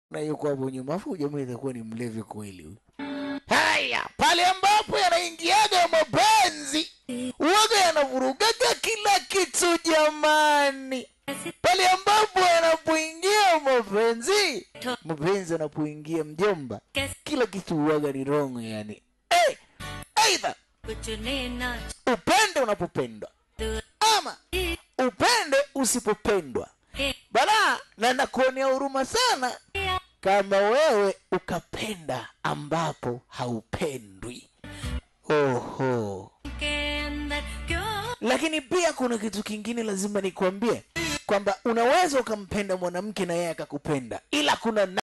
na yuko hapo nyuma, afu jamaa itakuwa ni mlevi kweli huyu. Haya, pale ambapo yanaingiaga mapenzi uwaga yanavurugaga kila kitu jamani. Pale ambapo yanapoingia mapenzi, mapenzi yanapoingia mjomba, kila kitu uwaga ni wrong yani. Eh, aidha कुछ लेना upende unapopendwa ama upende usipopendwa है bala na nakuonea huruma sana kama wewe ukapenda ambapo haupendwi oho के अंदर क्यों lakini pia kuna kitu kingine lazima nikwambie kwamba unaweza ukampenda mwanamke na yeye akakupenda ila kuna